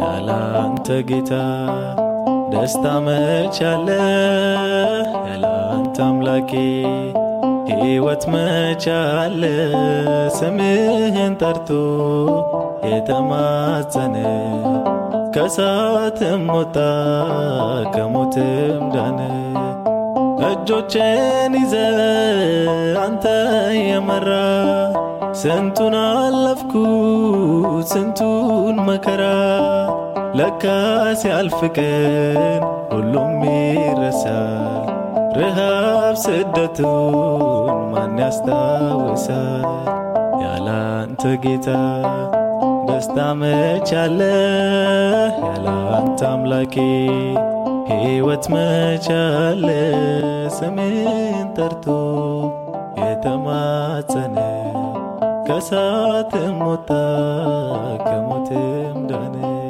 ያላንተ ጌታ ደስታ መች አለ ያላንተ አምላኬ ሕይወት መች አለ ስምህን ጠርቶ የተማጸነ ከሳትም ወጣ ከሞትም ዳነ እጆቼን ይዘ አንተ የመራ ስንቱን አለፍኩ ስንቱን መከራ ለካ ሲያልፍ ቀን ሁሉም ይረሳል። ረሃብ ስደቱን ማን ያስታውሳል? ያላንተ ጌታ ደስታ መች አለ ያላንተ አምላኬ ሕይወት መች አለ ስምን ጠርቶ የተማጸነ ከሳትም ወጣ ከሞትም ዳነ